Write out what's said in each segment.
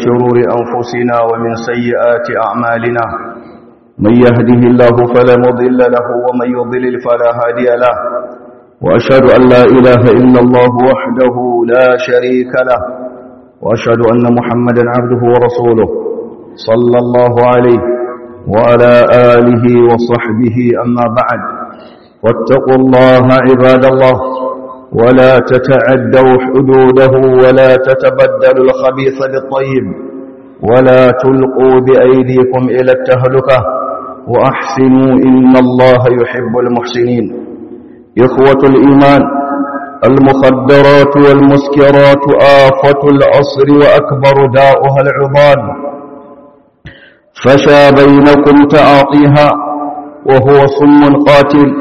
شرور أنفسنا ومن سيئات أعمالنا من يهده الله فلا مضل له ومن يضلل فلا هادي له وأشهد أن لا إله إلا الله وحده لا شريك له وأشهد أن محمدا عبده ورسوله صلى الله عليه وعلى آله وصحبه أما بعد واتقوا الله عباد الله ولا تتعدوا حدوده ولا تتبدلوا الخبيث بالطيب ولا تلقوا بأيديكم إلى التهلكة وأحسنوا إن الله يحب المحسنين إخوة الإيمان المخدرات والمسكرات آفة العصر وأكبر داؤها العضال فشى بينكم تعاطيها وهو صم قاتل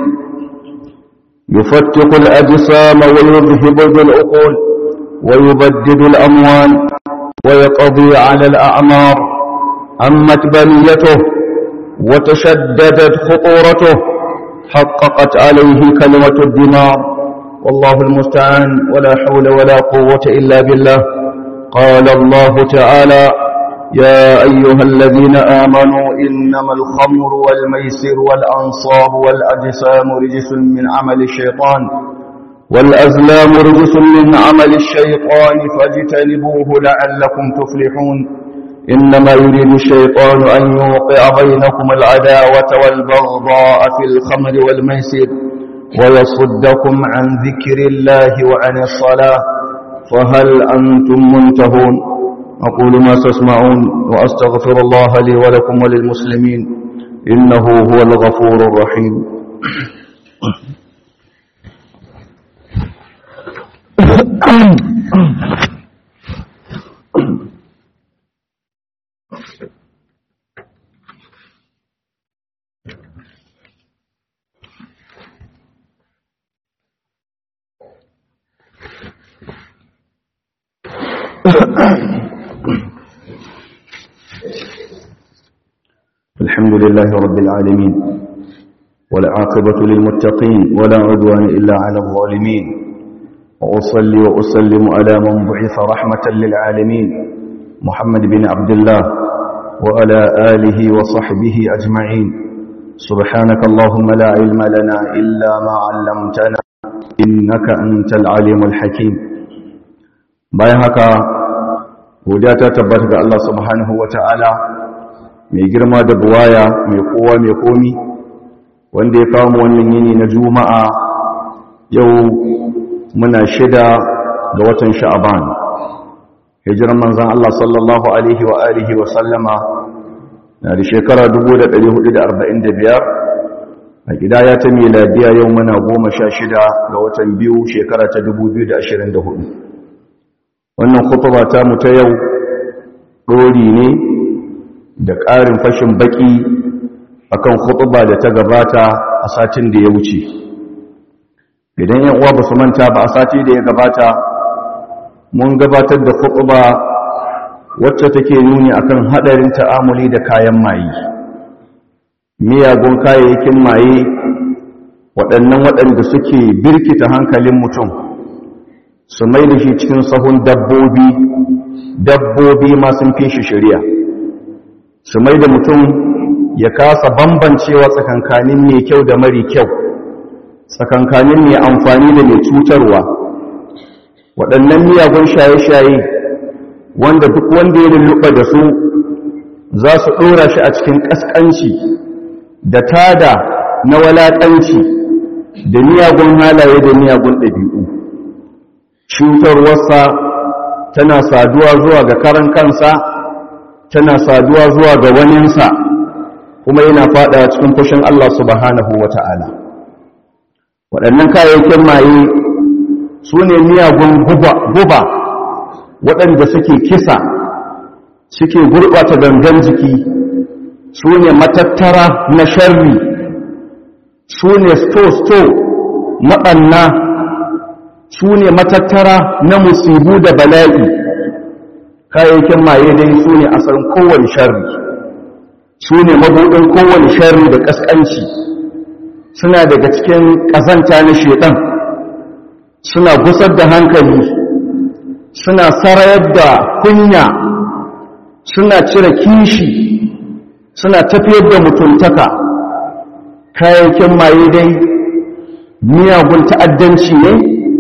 يفتق الأجسام ويذهب بالعقول ويبدد الأموال ويقضي على الأعمار أمت بنيته وتشددت خطورته حققت عليه كلمة الدمار والله المستعان ولا حول ولا قوة إلا بالله قال الله تعالى يا أيها الذين آمنوا إنما الخمر والميسر والأنصاب والأجسام رجس من عمل الشيطان والأزلام رجس من عمل الشيطان فاجتنبوه لعلكم تفلحون إنما يريد الشيطان أن يوقع بينكم العداوة والبغضاء في الخمر والميسر ويصدكم عن ذكر الله وعن الصلاة فهل أنتم منتهون أقول ما تسمعون وأستغفر الله لي ولكم وللمسلمين إنه هو الغفور الرحيم الحمد لله رب العالمين والعاقبة للمتقين ولا عدوان إلا على الظالمين وأصلي وأسلم على من بعث رحمة للعالمين محمد بن عبد الله وعلى آله وصحبه أجمعين سبحانك اللهم لا علم لنا إلا ما علمتنا إنك أنت العليم الحكيم بايهك وداتا تبارك الله سبحانه وتعالى mai girma da buwaya mai kowa mai komi wanda ya kawo wannan yini na juma'a yau muna shida ga watan sha'aban hijiran manzan Allah sallallahu alaihi wa alihi wa sallama na da shekara 1445 a gidaya ta miladiya yau muna goma sha shida ga watan biyu shekara ta 2024 wannan kutuba ta mu ta yau ɗori ne da ƙarin fashin baƙi akan khutuba da ta gabata a satin da ya wuce idan yan uwa ba su manta ba a sati da ya gabata mun gabatar da khutuba wacce take nuni akan hadarin ta'amuli da kayan maye miyagun kayayyakin maye waɗannan waɗanda suke birkita hankalin mutum su mai da shi cikin sahun dabbobi dabbobi ma sun fi shi shari'a su mai da mutum ya kasa bambancewa tsakankanin mai kyau da mari kyau tsakankanin mai amfani da mai cutarwa waɗannan miyagun shaye-shaye wanda duk wanda ya lulluɓa da su za su ɗora shi a cikin ƙasƙanci da tada na walaƙanci da miyagun halaye da miyagun ɗabi'u cutarwarsa tana saduwa zuwa ga karan kansa tana saduwa zuwa ga waninsa kuma yana fada cikin fushin Allah subhanahu wa ta'ala waɗannan kayayyakin maye su ne miyagun guba waɗanda suke kisa suke gurɓata gangan jiki su ne matattara na sharri su ne sto-sto maɓanna su ne matattara na musibu da bala'i kayayyakin maye dai su ne asalin kowane sharri su ne mabuɗin kowane sharri da ƙasƙanci suna daga cikin ƙazanta na sheɗan suna gusar da hankali suna sarayar da kunya suna cire kishi suna tafiyar da mutuntaka kayayyakin maye dai miyagun ta'addanci ne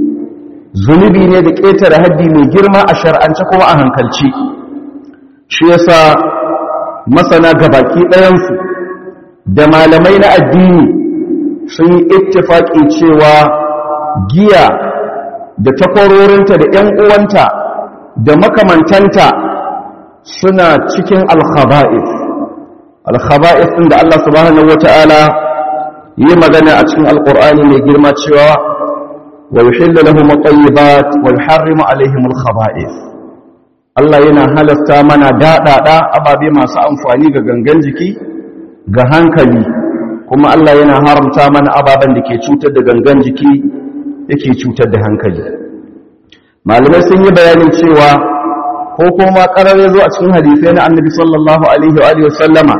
zunubi ne da ƙetare haddi mai girma a shar'ance kuma a hankalci shi yasa masana gabaki ɗayansu da malamai na addini sun yi ittifaƙi cewa giya da takwarorinta da ‘yan uwanta da makamantanta suna cikin alkhaba'if alkhaba'if ɗin da Allah subhanahu wata'ala yi magana a cikin alƙur'ani mai girma cewa wa yuhillu lahum at-tayyibat wa yuharrimu alaihim al-khaba'ith Allah yana halasta mana daɗaɗa ababe masu amfani ga gangan jiki ga hankali kuma Allah yana haramta mana ababen da ke cutar da gangan jiki yake cutar da hankali malamai sun yi bayanin cewa ko kuma ƙarar ya zo a cikin hadisai na annabi sallallahu alaihi wa sallama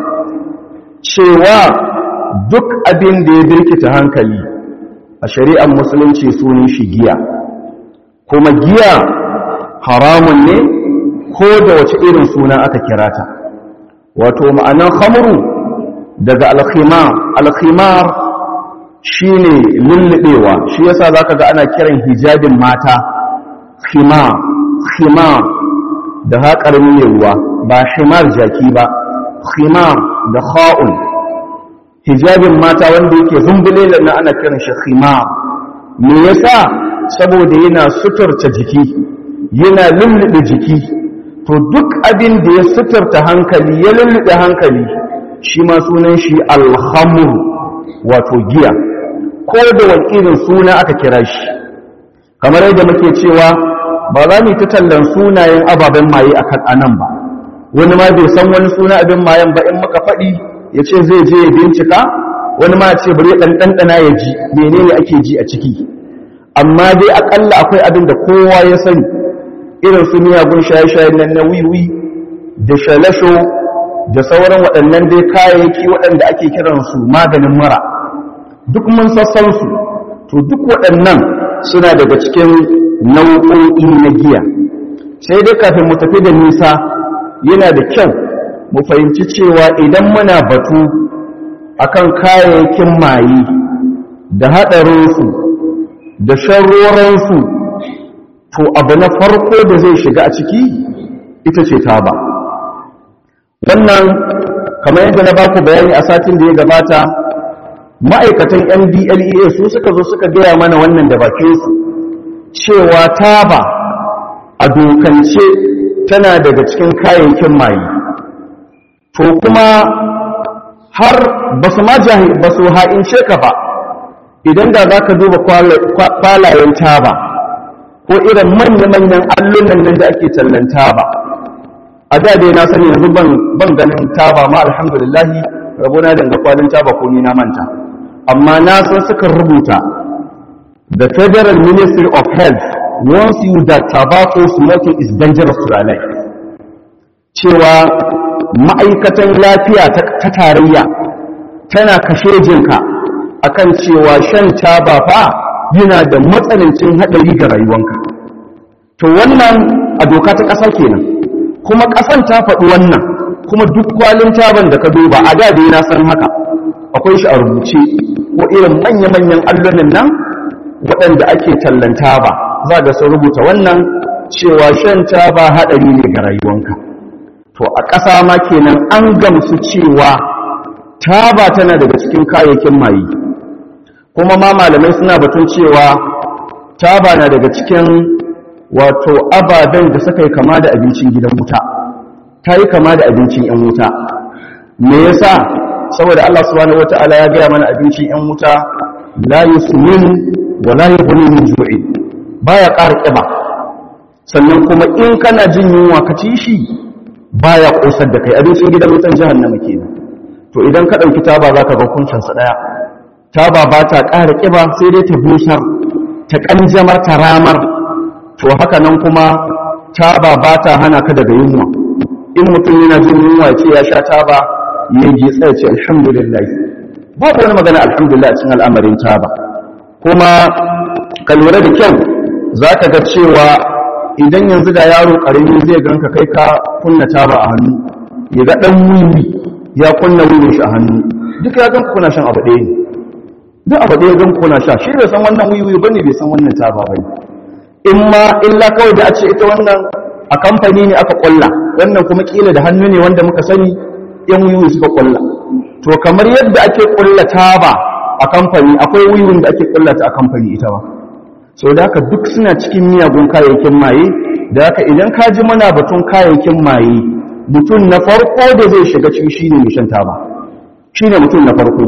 cewa duk abin da ya birkita hankali a shari'ar musulunci sunan shi giya kuma giya haramun ne ko da wace irin suna aka kira ta wato ma'anan khamru daga alkhimar alkhimar shine lullubewa shi yasa zaka ga ana kiran hijabin mata khimar khimar da haƙar ruwa ba himar jaki ba khimar da kha'un hijabin mata wanda yake zumbule na ana kiran shi khimar me yasa saboda yana suturta jiki yana lullube jiki to duk abin da ya suturta hankali ya lullube hankali shi ma sunan shi alhamur wato giya ko da wani irin suna aka kira shi kamar yadda muke cewa ba za mu ta tallan sunayen ababen maye a kan anan ba wani ma bai san wani suna abin mayen ba in muka faɗi ya ce zai je ya bincika wani ma ce bari ɗan ɗanɗana ya ji menene ake ji a ciki amma dai aƙalla akwai abin da kowa ya sani irin su miyagun shaye-shayen nan na wiwi da shalasho da sauran waɗannan dai kayayyaki waɗanda ake kiransu maganin mura duk mun sassan su to duk waɗannan suna daga cikin nau'o'i na giya sai dai kafin mu tafi da nisa yana da kyau mu fahimci cewa idan muna batu akan kayayyakin maye da haɗarinsu da sharroransu to abu na farko da zai shiga a ciki ita ce taba wannan kamar yadda na baku bayani a satin da ya gabata ma'aikatan ndlea su suka zo suka gaya mana wannan da bakinsu cewa taba a dokance tana daga cikin kayayyakin maye to kuma har ba su ma ba su ha'ince ka ba idan da za ka duba kwalayen taba ko irin manya-manyan allunan nan da ake tallan taba a da dai na sani yanzu ban ganin taba ma alhamdulillahi rabona danga kwalin taba ko ni na manta amma na san suka rubuta the federal ministry of health warns you that tobacco smoking is dangerous to your life cewa ma'aikatan lafiya ta tarayya tana kashe jinka akan cewa shan taba fa yana da matsanancin haɗari ga rayuwanka to wannan a doka ta ƙasa kenan kuma ƙasan ta faɗi wannan kuma duk kwalin taban da ka duba a da dai na san haka akwai shi a rubuce ko irin manya-manyan allunan nan waɗanda ake tallan taba za ga sun rubuta wannan cewa shan taba haɗari ne ga rayuwanka to a ƙasa ma kenan an gamsu cewa taba tana daga cikin kayayyakin maye kuma ma malamai suna batun cewa taba na daga cikin wato ababen da suka yi kama da abincin gidan wuta ta yi kama da abincin 'yan wuta me yasa saboda Allah subhanahu wata'ala ya gaya mana abincin 'yan wuta la yusmin wa la yughni min ju'i baya ƙara ƙiba sannan kuma in kana jin yunwa ka ci shi baya kosar da kai abincin gidan wutan jahannama kenan to idan ka dauki taba zaka ga kuncin sa daya taba ba ta ƙara ƙiba sai dai ta busar ta kanjamar ta ramar to haka nan kuma taba ba ta hana ka daga yunwa in mutum yana jin yunwa ce ya sha taba ya ji tsaye ce alhamdulillah babu wani magana alhamdulillah a cikin al'amarin taba kuma ka lura da kyau za ka ga cewa idan yanzu da yaro karami zai ganka kai ka kunna taba a hannu ya ga dan wiwi ya kunna wiwi shi a hannu duka ya ganka kuna shan abu ɗaya ne duk abu ɗaya ganka kuna sha shi bai san wannan wiwi bane bai san wannan taba bane in ma illa kawai da a ce ita wannan a kamfani ne aka kulla wannan kuma kila da hannu ne wanda muka sani yan wiwi suka kulla to kamar yadda ake kulla taba a kamfani akwai wiwin da ake kulla ta a kamfani ita ba so da haka duk suna cikin miyagun kayayyakin maye da haka idan ka ji mana batun kayayyakin maye mutum na farko da zai shiga ciki shine mai shan taba shine mutum na farko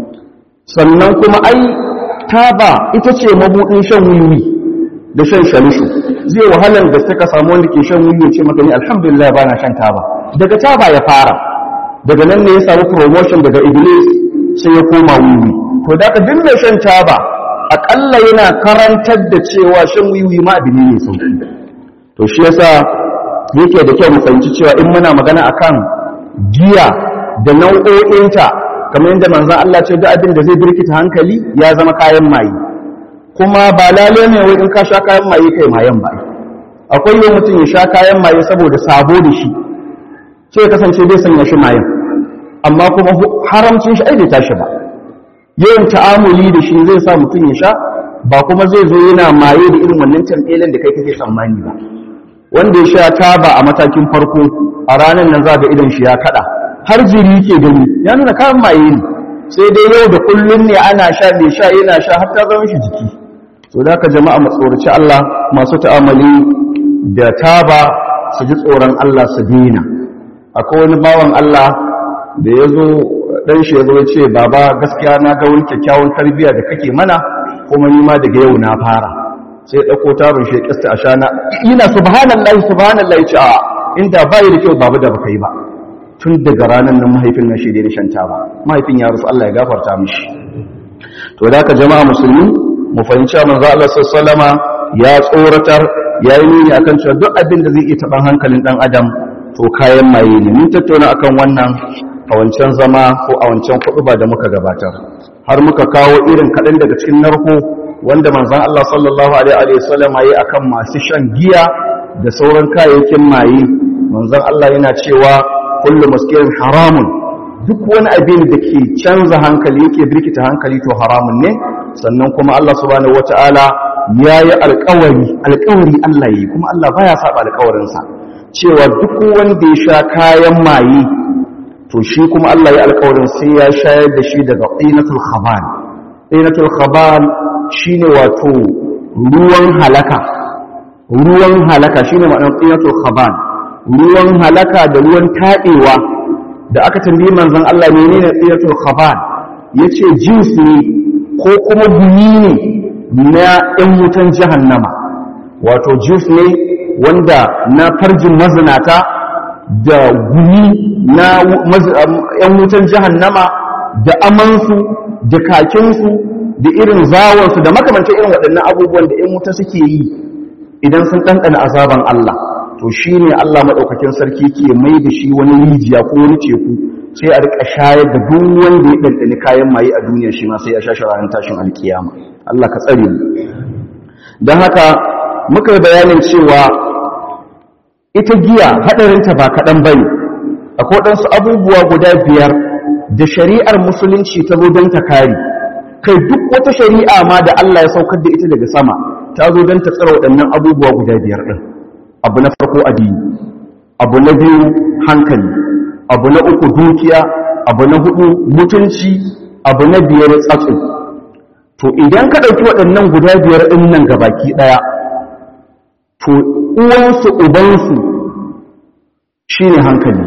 sannan kuma ai taba ita ce mabudin shan wiwi da shan shalishu zai wahalar da suka samu wanda ke shan wiwi ce maka ni alhamdulillah bana shan taba daga taba ya fara daga nan ne ya samu promotion daga iblis sai ya koma wiwi to da ka dinga shan taba akalla yana karantar da cewa shan wiwi ma abin ne sauki to shi yasa yake da kyau mu fahimci cewa in muna magana akan giya da nau'o'inta kamar yadda manzon Allah ce duk abin da zai birkita hankali ya zama kayan maye kuma ba lale ne wai in ka sha kayan maye kai mayan ba akwai yau mutum ya sha kayan maye saboda sabo da shi sai ya kasance bai sanya shi mayan amma kuma haramcin shi ai bai tashi ba yawan ta'amuli da shi zai sa mutum ya sha ba kuma zai zo yana maye da irin wannan tamfelin da kai kake tsammani ba wanda ya sha taba a matakin farko a ranar nan za ga idan shi ya kada har jiri ke gani ya nuna kayan maye ne sai dai yau da kullun ne ana sha mai sha yana sha har ta zama shi jiki to da ka jama'a mu tsoraci Allah masu ta'amali da taba su ji tsoron Allah su dina akwai wani bawan Allah da ya zo ɗan shi ya zo ce baba gaskiya na ga wani kyakkyawan tarbiyya da kake mana kuma ni ma daga yau na fara sai ɗauko tarin shi ƙasta a shana ina subhanallahi subhanallahi ce a inda ba da kyau babu da baka yi ba tun daga ranar nan mahaifin na shi da shan taba mahaifin ya rusu Allah ya gafarta mishi to da ka jama'a musulmi mu fahimci manzo Allah sallallahu ya tsoratar ya yi nuni akan cewa duk abin da zai iya taɓan hankalin ɗan adam to kayan maye ne mun tattauna akan wannan a wancan zama ko a wancan ba da muka gabatar har muka kawo irin kaɗan daga cikin narko wanda manzan Allah sallallahu alaihi wasallam yayi akan masu shan giya da sauran kayayyakin maye manzan Allah yana cewa kullu muskirin haramun duk wani abin da ke canza hankali yake birkita hankali to haramun ne sannan kuma Allah subhanahu wataala yayi alƙawari alƙawari Allah yi kuma Allah baya saba alƙawarinsa cewa duk wanda ya sha kayan maye to shi kuma Allah ya alƙawarin sai ya shayar da shi daga tsinatul khaban tsinatul khaban shine wato ruwan halaka ruwan halaka shine ma'anar tsinatul khaban ruwan halaka da ruwan taɗewa da aka tambayi manzon Allah menene tsinatul khaban yace jins ne ko kuma gumi ne na ɗan wutan jahannama wato jins ne wanda na farjin mazinata da gumi na ‘yan wutan jahannama da amansu da kakinsu da irin zawonsu da makamancin irin waɗannan abubuwan da ‘yan wuta suke yi idan sun ɗanɗana azaban Allah to shi ne Allah maɗaukakin sarki ke mai da shi wani rijiya ko wani teku sai a riƙa shayar da duk wanda ya ɗanɗani kayan maye a duniya shi ma sai ya sha ranar tashin alkiyama Allah ka tsare mu don haka muka yi bayanin cewa ita giya haɗarinta ba kaɗan ba ne akwai ɗansu abubuwa guda biyar da shari'ar musulunci ta zo don ta kare kai duk wata shari'a ma da Allah ya saukar da ita daga sama ta zo don ta tsara waɗannan abubuwa guda biyar ɗin abu na farko addini abu na biyu hankali abu na uku dukiya abu na hudu mutunci abu na biyar tsatso to idan ka ɗauki waɗannan guda biyar ɗin nan gabaki ɗaya to uwansu ubansu shi ne hankali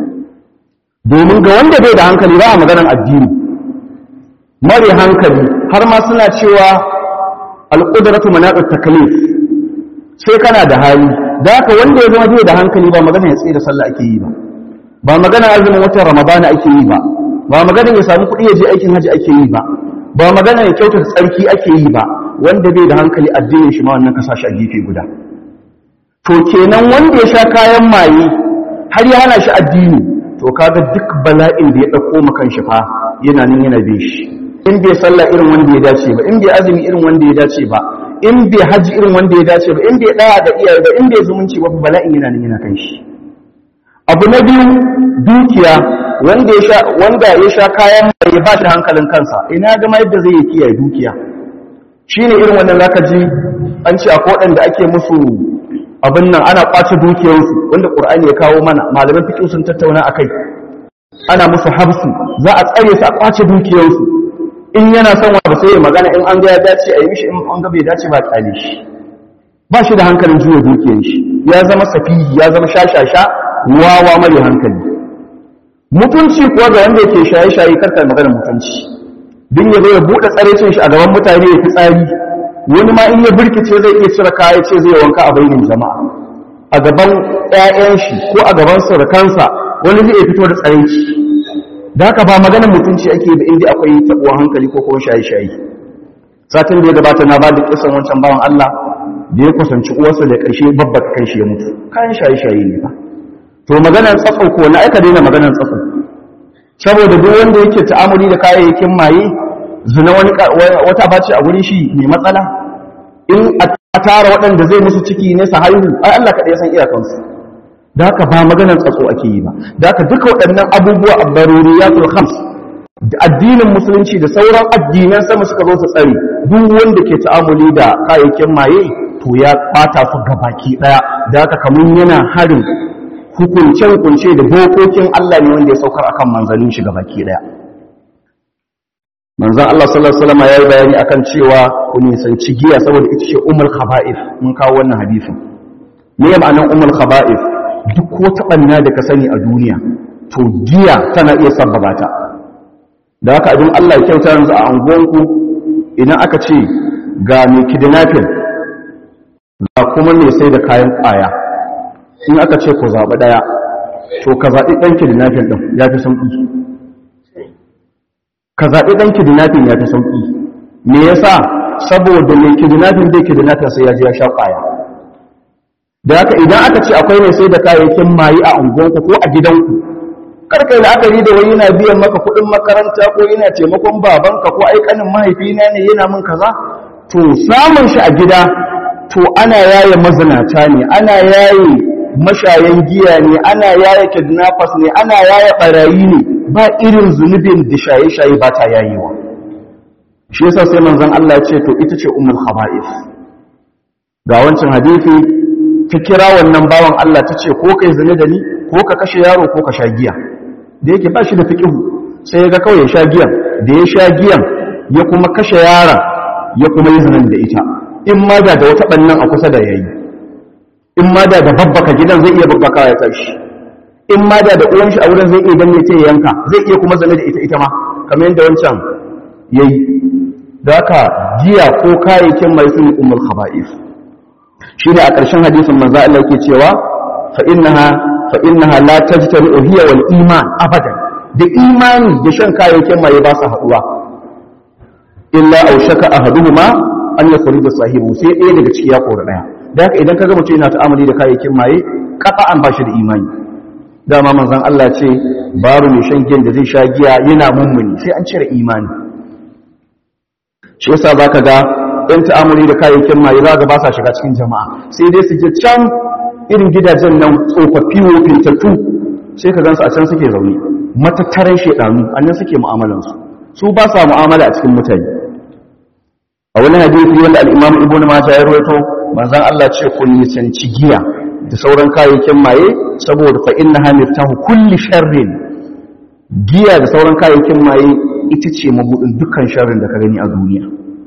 domin ga wanda bai da hankali ba a maganar addini mare hankali har ma suna cewa alƙudaratu manaƙar takalif sai kana da hali da haka wanda ya zama bai da hankali ba magana ya tsaye da sallah ake yi ba ba magana azumin watan ramadana ake yi ba ba magana ya samu kuɗi ya je aikin haji ake yi ba ba magana ya kyautata tsarki ake yi ba wanda bai da hankali addinin shi ma wannan ka sashi a gefe guda to kenan wanda ya sha kayan maye har ya hana shi addini to kaga duk bala'in da ya dauko makan shi fa yana nan yana bin shi in bai sallah irin wanda ya dace ba in bai azumi irin wanda ya dace ba in bai haji irin wanda ya dace ba in bai ɗaya da iyaye ba in bai zumunci ba bala'in yana nan yana kan shi abu na biyu dukiya wanda ya sha wanda ya sha kayan mai ba shi hankalin kansa ina ga ma yadda zai yi kiyaye dukiya shine irin wannan zaka ji an ce akwai waɗanda ake musu abin nan ana kwace dukiyarsu wanda qur'ani ya kawo mana malaman fiqh sun tattauna akai ana musu habsu za a tsare su a kwace dukiyarsu in yana son wanda sai ya magana in an ga ya dace a yi mishi in an ga bai dace ba kyale shi ba shi da hankalin juya dukiyar shi ya zama safihi ya zama shashasha wawa mare hankali mutunci kuwa ga wanda yake shaye-shaye karkar maganar mutunci din ya zo ya buɗe tsarecin shi a gaban mutane ya fi tsari wani ma in ya birkice zai iya cire kaya ce zai wanka a bainin jama'a a gaban ƴaƴan shi ko a gaban surukansa wani zai fito da tsareci da haka ba maganar mutunci ake da inda akwai tabuwar hankali ko kuma shaye-shaye satin da ya gabata na ba da kisan wancan bawan Allah da ya kusanci uwarsa da ƙarshe babba kan shi ya mutu kayan shaye-shaye ne ba to maganar tsatso ko na aika daina maganar tsatso saboda duk wanda yake ta'amuli da kayayyakin maye zina wani wata bace a gurin shi mai matsala in a tara waɗanda zai musu ciki ne su haihu ai Allah kaɗai san iyakansu da haka ba maganar tsatso ake yi ba da haka duka waɗannan abubuwa a baruriyatul khams da addinin musulunci da sauran addinan sama suka zo su tsare duk wanda ke ta'amuli da kayayyakin maye to ya ɓata su gabaki ɗaya da haka kamun yana harin hukunce-hukunce da dokokin Allah ne wanda ya saukar akan manzannin shi baki daya manzan Allah sallallahu alaihi wasallam yayi bayani akan cewa ku nisanci giya saboda ita ce ummul khaba'ith mun kawo wannan hadisin me ya ma'anar ummul khaba'ith duk wata banna da ka sani a duniya to giya tana iya sabbaba ta da haka abin Allah ya kyauta yanzu a anguwanku idan aka ce ga mai kidnapping ga kuma mai sai da kayan kwaya in aka ce ku zaɓi ɗaya to ka zaɓi ɗan kidnapping ɗin ya fi sauƙi ka zaɓi ɗan kidnapping ya fi sauƙi me yasa saboda mai kidnapping bai kidnapping sai ya ji ya sha ƙwaya da haka idan aka ce akwai mai sai da kayayyakin mayi a unguwanku ko a gidanku karka yi la'akari da wani yana biyan maka kuɗin makaranta ko yana taimakon babanka ko aikanin mahaifina ne yana min kaza to samun shi a gida to ana yaye mazinata ne ana yaye mashayan giya ne ana yaya kidnappers ne ana yaya barayi ne ba irin zunubin da shaye-shaye ba ta yayewa shi yasa sai manzon Allah ya ce to ita ce ummul khaba'ith ga wancan hadisi ta kira wannan bawan Allah ta ce ko kai zina da ni ko ka kashe yaro ko ka sha giya da yake ba shi da fiqhu sai ya ga kawai ya sha giyan da ya sha giyan ya kuma kashe yaron ya kuma yi zinan da ita in ma da wata bannan a kusa da yayi in ma da da babbaka gidan zai iya babbaka ya tashi in ma da da uwan shi a wurin zai iya danne ta yanka zai iya kuma zane da ita ita ma kamar yadda wancan yayi da haka giya ko kayayyakin mai sun ummul khaba'is shine a ƙarshen hadisin manzo Allah yake cewa fa innaha fa innaha la tajtami'u hiya wal iman abadan da imani da shan kayayyakin mai ba su haduwa illa aushaka ahaduhuma an yakhrija sahibu sai ɗaya daga ciki ya kora ɗaya da haka idan kaga mutum yana ta'amuli da kayayyakin maye kafa an bashi da imani dama manzon Allah ce babu mai shan giyan da zai sha giya yana mummuni sai an cire imani shi yasa zaka ga ɗan ta'amuli da kayayyakin maye zaka ba sa shiga cikin jama'a sai dai su je can irin gidajen nan tsofaffi wofintattu sai ka gansu a can suke zaune matattaran shedanu annan suke mu'amalansu su ba sa mu'amala a cikin mutane a wani hadisi wanda al-Imam Ibn Majah ya rawaito manzon Allah ce ku nisanci giya da sauran kayayyakin maye saboda fa innaha miftahu kulli sharrin giya da sauran kayayyakin maye ita ce mabudin dukkan sharrin da ka gani a duniya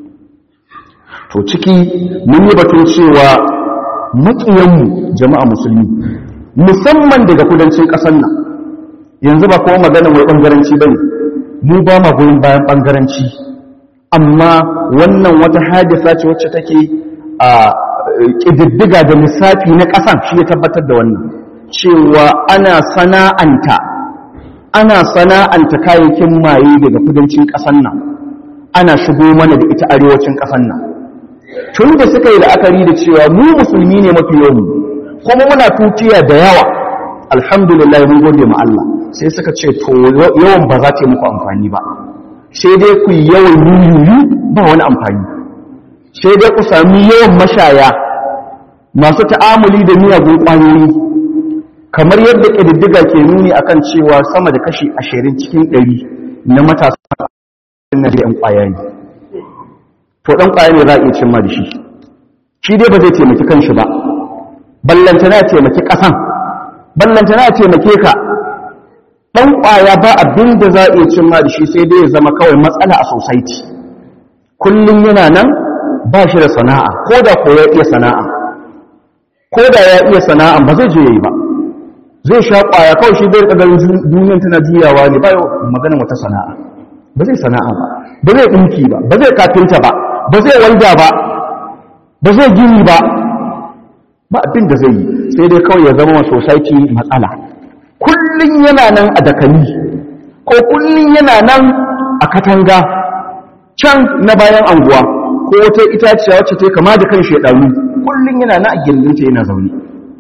to ciki mun yi batun cewa maƙiyanmu jama'a musulmi musamman daga kudancin ƙasar nan yanzu ba kuma maganar wai ɓangaranci ba ne mu ba ma goyon bayan ɓangaranci amma wannan wata hadisa ce wacce take a ƙididdiga da lissafi na ƙasan shi ya tabbatar da wannan cewa ana sana'anta ana sana'anta kayayyakin maye daga kudancin ƙasan nan ana shigo mana da ita arewacin ƙasan nan tun da suka yi la'akari da cewa mu musulmi ne mafi yawan kuma muna tutiya da yawa alhamdulillah mun gode ma Allah sai suka ce to yawan ba za ta yi muku amfani ba sai dai ku yi yawan yuyuyu ba wani amfani sai dai ku sami yawan mashaya masu ta'amuli da miyagun ƙwayoyi kamar yadda ƙididdiga ke nuni akan cewa sama da kashi ashirin cikin ɗari na matasa na da ‘yan ƙwaya ne to ɗan ƙwaya ne za a iya cimma da shi shi dai ba zai taimaki kanshi ba ballantana ya taimaki ƙasan ballantana ya taimake ka ɗan ƙwaya ba abin da za a iya cimma da shi sai dai ya zama kawai matsala a society kullum yana nan ba shi da sana'a ko da ko ya iya sana'a ko da ya iya sana'a ba zai je yi ba zai sha ƙwaya kawai shi zai ƙagarin duniyan tana juyawa ne ba yau maganin wata sana'a ba zai sana'a ba ba zai ɗinki ba ba zai kafinta ba ba zai walda ba ba zai gini ba ba abin da zai yi sai dai kawai ya zama society matsala kullum yana nan a dakali ko kullum yana nan a katanga can na bayan anguwa ko wata itaciya wacce ta kama da kan shaidaru kullum yana nan a gindinta yana zaune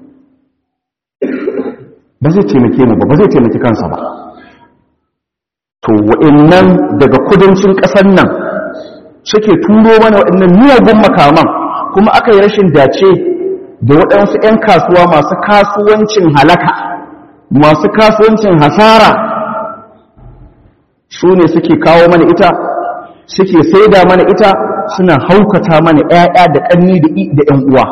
ba zai taimake mu ba ba zai taimaki kansa ba to wa'annan daga kudancin ƙasar nan suke turo mana waɗannan miyagun makaman kuma aka yi rashin dace da waɗansu 'yan kasuwa masu kasuwancin halaka masu kasuwancin hasara su ne suke kawo mana ita suke saida mana ita suna haukata mana 'ya'ya da ƙanni da 'yan uwa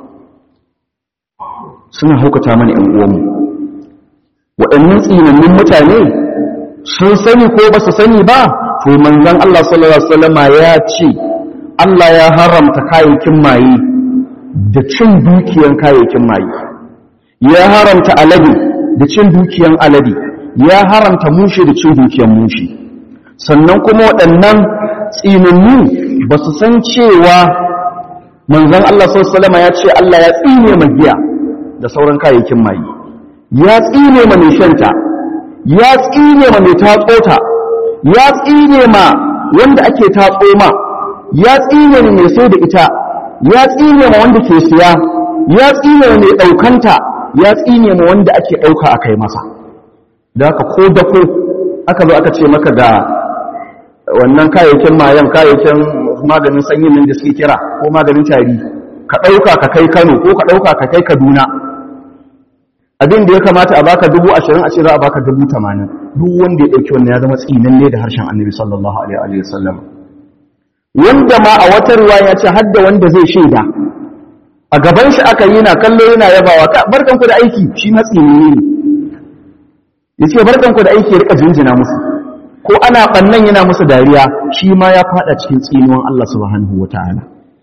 suna haukata mana 'yan uwanmu waɗannan tsinannin mutane sun sani ko ba su sani ba to manzon Allah sallallahu alaihi wasallam ya ce Allah ya haramta kayayyakin maye da cin dukiyan kayayyakin maye ya haramta alade da cin dukiyan alade ya haramta mushe da cin dukiyan mushe sannan kuma waɗannan tsinannu ba su san cewa manzon Allah sallallahu alaihi wasallam ya ce Allah ya tsine magiya da sauran kayayyakin maye ya tsine ma mai shanta ya tsine ma mai tatsota ya tsine ma wanda ake tatso ma ya tsine ma mai sai da ita ya tsine ma wanda ke siya ya tsine ma mai ɗaukanta ya tsine ma wanda ake ɗauka a kai masa da haka ko da ko aka zo aka ce maka ga wannan kayayyakin mayan kayayyakin maganin sanyin nan da suke kira ko maganin tari ka ɗauka ka kai kano ko ka ɗauka ka kai kaduna abin da ya kamata a baka dubu ashirin a ce za a baka dubu tamanin duk wanda ya ɗauki wannan ya zama tsinan ne da harshen annabi sallallahu alaihi wa sallam wanda ma a wata ruwa ya ce har da wanda zai shaida a gaban shi aka yi na kallo yana yabawa ka barkan ku da aiki shi na tsini ne ya ce barkan ku da aiki ya rika jinjina musu ko ana bannan yana musu dariya shi ma ya fada cikin tsinuwan Allah subhanahu wataala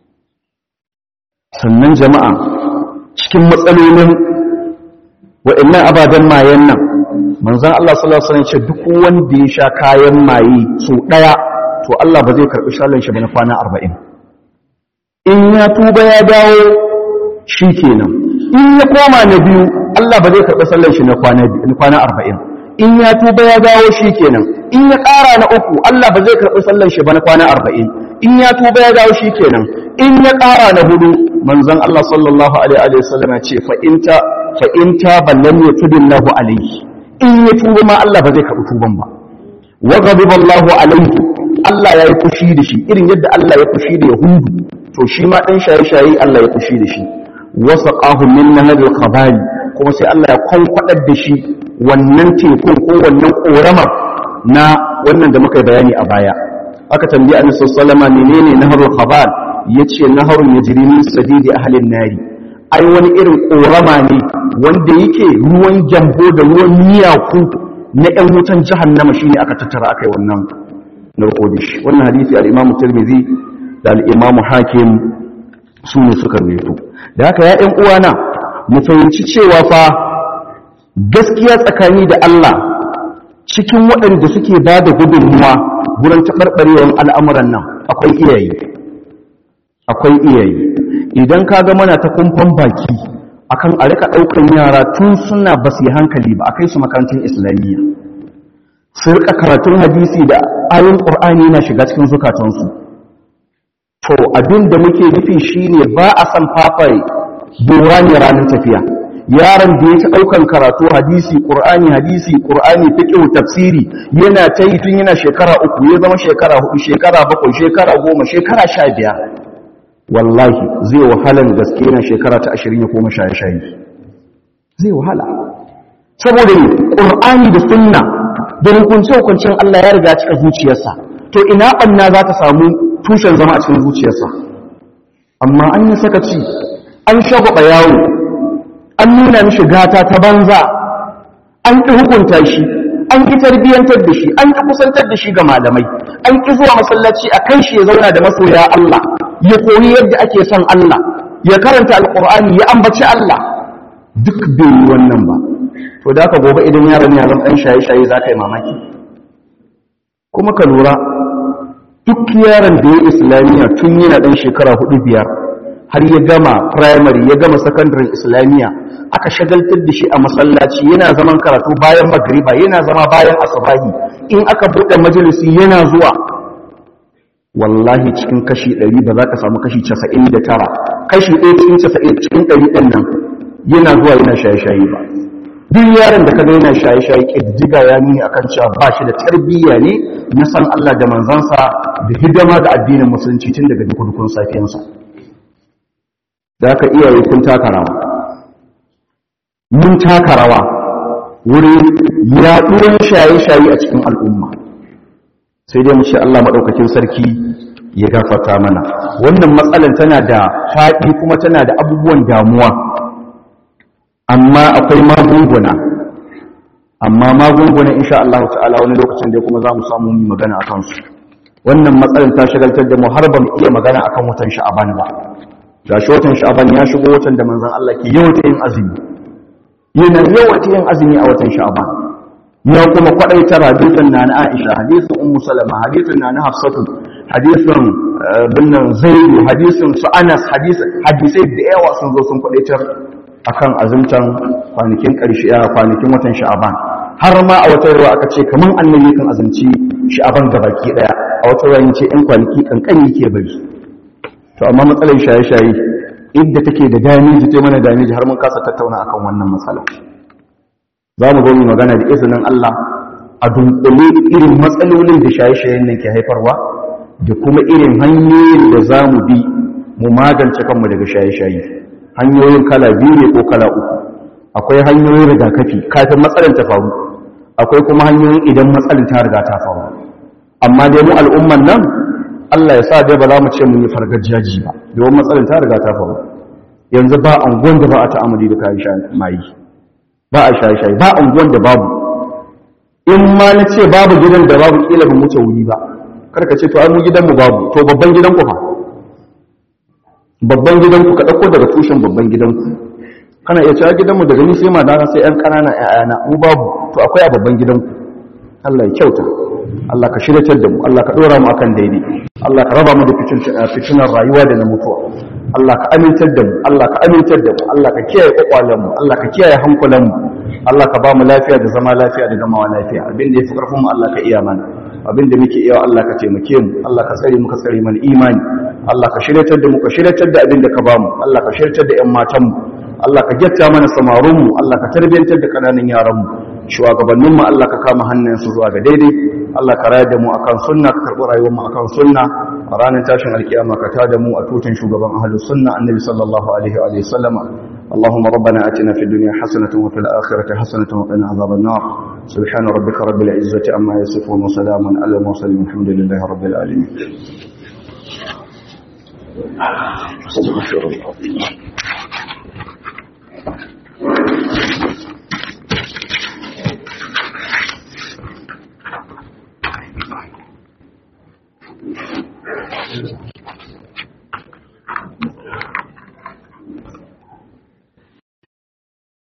sannan jama'a cikin matsalolin wa'annan ababen mayen nan manzan Allah sallallahu Alaihi wasallam ce duk wanda ya sha kayan maye so ɗaya to Allah ba zai karɓi shalon shi ba na kwana arba'in in ya tuba ya dawo shi kenan in ya koma na biyu Allah ba zai karɓi sallan shi na kwana arba'in in ya tuba ya dawo shi kenan in ya ƙara na uku Allah ba zai karɓi sallan shi ba na kwana arba'in in ya tuba ya dawo shi kenan in ya ƙara na hudu manzan Allah sallallahu alaihi wasallam ya ce fa'inta fa'inta ballan ya tudin lahu alaihi in ya tuba ma Allah ba zai karɓi tuban ba wa ghadiballahu alaihi Allah ya yi fushi da shi irin yadda Allah ya fushi da Yahudu to shi ma dan shaye-shaye Allah ya fushi da shi wa saqahu min nahal khabali kuma sai Allah ya kwankwadar da shi wannan tekun ko wannan koramar na wannan da muka bayani a baya aka tambayi Annabi sallallahu alaihi wasallam menene naharul khabal yace naharun yajri min sadidi ahli nari ai wani irin korama ne wanda yake ruwan jambo da ruwan miyaku na ‘yan wutan jahannama shi ne aka tattara aka yi wannan narkodish wannan hadisi al'imamu tirmidhi da al'imamu hakim su ne suka rubuto da haka ya ‘yan uwana mu fahimci cewa fa gaskiya tsakani da Allah cikin waɗanda suke ba da gudunmuwa wurin taɓarɓarewar al'amuran nan akwai iyaye akwai iyaye idan ka ga mana ta kumfan baki akan a rika ɗaukan yara tun suna ba su yi hankali ba a kai su makarantun islamiyya su rika karatun hadisi da ayin ƙur'ani na shiga cikin zukatansu to abin da muke nufi shine ba a san fafai dora ne ranar tafiya yaron da ya ci ɗaukan karatu hadisi ƙur'ani hadisi ƙur'ani fiƙihu tafsiri yana ta yi tun yana shekara uku ya zama shekara hudu shekara bakwai shekara goma shekara sha biyar wallahi zai wahalan gaske yana shekara ta ashirin ya koma shaye-shaye zai wahala saboda ne ƙur'ani da sunna da hukunce-hukuncen Allah ya riga cika zuciyarsa to ina ɓanna za ta samu tushen zama a cikin zuciyarsa amma an yi sakaci an shagwaba yawo an nuna mishi gata ta banza an ƙi hukunta shi an ƙi tarbiyyantar da shi an ƙi kusantar da shi ga malamai an ƙi zuwa masallaci a kan shi ya zauna da masoya Allah ya koyi yadda ake son Allah ya karanta alƙur'ani ya ambaci Allah duk bai yi wannan ba to da aka gobe idan yaron ya zama ɗan shaye-shaye za ka yi mamaki kuma ka lura duk yaron da ya islamiyya tun yana ɗan shekara hudu biyar har ya gama primary ya gama secondary islamiyya aka shagaltar da shi a masallaci yana zaman karatu bayan magriba yana zama bayan asabahi in aka buɗe majalisi yana zuwa wallahi cikin kashi 100 ba za ka samu kashi 99 kashi 1 cikin 90 cikin 100 ɗin nan yana zuwa yana shaye-shaye ba duk yaron da kaga yana shaye-shaye ƙiddiga ya nuni akan cewa ba shi da tarbiyya ne na san Allah da manzansa da hidima da addinin musulunci tun daga dukkan safiyansa da aka iyaye kun taka rawa mun taka rawa wurin yaɗuwar shaye-shaye a cikin al'umma sai dai mu ce Allah maɗaukakin sarki ya gafarta mana wannan matsalar tana da faɗi kuma tana da abubuwan damuwa amma akwai magunguna amma magunguna insha Allah ta'ala wani lokacin da kuma za mu samu yi magana a kansu wannan matsalar ta shagaltar da mu har ba mu iya magana akan watan sha'aban ba ga shi watan sha'aban ya shigo watan da manzon Allah ke yawaita yin azumi yana yawaita yin azumi a watan sha'aban ya kuma kwadaitar hadisin na na Aisha hadisin Ummu Salama hadisin na na Hafsatu hadisin binnan Zaid hadisin su Anas hadisai da yawa sun zo sun kwadaitar akan azumtan kwanakin ƙarshe a kwanakin watan sha'aban har ma a wata ruwa aka ce kaman annabi kan azumci sha'aban gabaki daya a wata ruwa yace in kwanaki kankani ke bari to amma matsalar shaye-shaye inda take da damiji ta mana damiji har mun kasa tattauna akan wannan matsala za mu zo mu magana da izinin Allah a dunkule irin matsalolin da shaye-shayen nan ke haifarwa da kuma irin hanyoyin da za mu bi mu magance kanmu daga shaye-shaye hanyoyin kala biyu ne ko kala uku akwai hanyoyin rigakafi kafin matsalar ta faru akwai kuma hanyoyin idan matsalar ta riga ta faru amma dai mu al'umman nan Allah ya sa dai ba za mu ce mun yi fargajiyaji ba domin matsalar ta riga ta faru yanzu ba anguwan da ba a ta'amuli da kayan shayi mayi ba a shayi shayi ba anguwan da babu in ma na ce babu gidan da babu kila ba mu wuce wuri ba karka ce to ai mu gidan mu babu to babban gidan ku fa babban gidanku ka ɗauko daga tushen babban gidanku kana iya cewa gidanmu daga ni sai madana sai 'yan ƙanana 'ya'yana mu babu to akwai a babban gidanku Allah ya kyauta Allah ka shiryatar da mu Allah ka ɗora mu akan daidai Allah ka raba mu da fitinar rayuwa da na mutuwa Allah ka amintar da mu Allah ka amintar da mu Allah ka kiyaye kwakwalen mu Allah ka kiyaye hankulan mu Allah ka ba mu lafiya da zama lafiya da gamawa lafiya abin da yafi karfin mu Allah ka iya mana abin da muke iya Allah ka taimake mu Allah ka tsare mu ka tsare mana imani Allah ka shiryatar da mu ka shiryatar da abin da ka bamu Allah ka shiryatar da ƴan matan mu Allah ka gyatta mana samarun mu Allah ka tarbiyantar da kananan yaran mu shugabannin mu Allah ka kama hannayen su zuwa ga daidai Allah ka rayar da mu akan sunna ka karbi rayuwar mu akan sunna a ranar tashin alkiyama ka tada mu a tutan shugaban ahlus sunna annabi sallallahu alaihi wa sallama اللهم ربنا آتنا في الدنيا حسنة وفي الآخرة حسنة وقنا عذاب النار سبحان ربك رب العزة عما يصفون وسلام على المرسلين الحمد لله رب العالمين استغفر الله Thank you.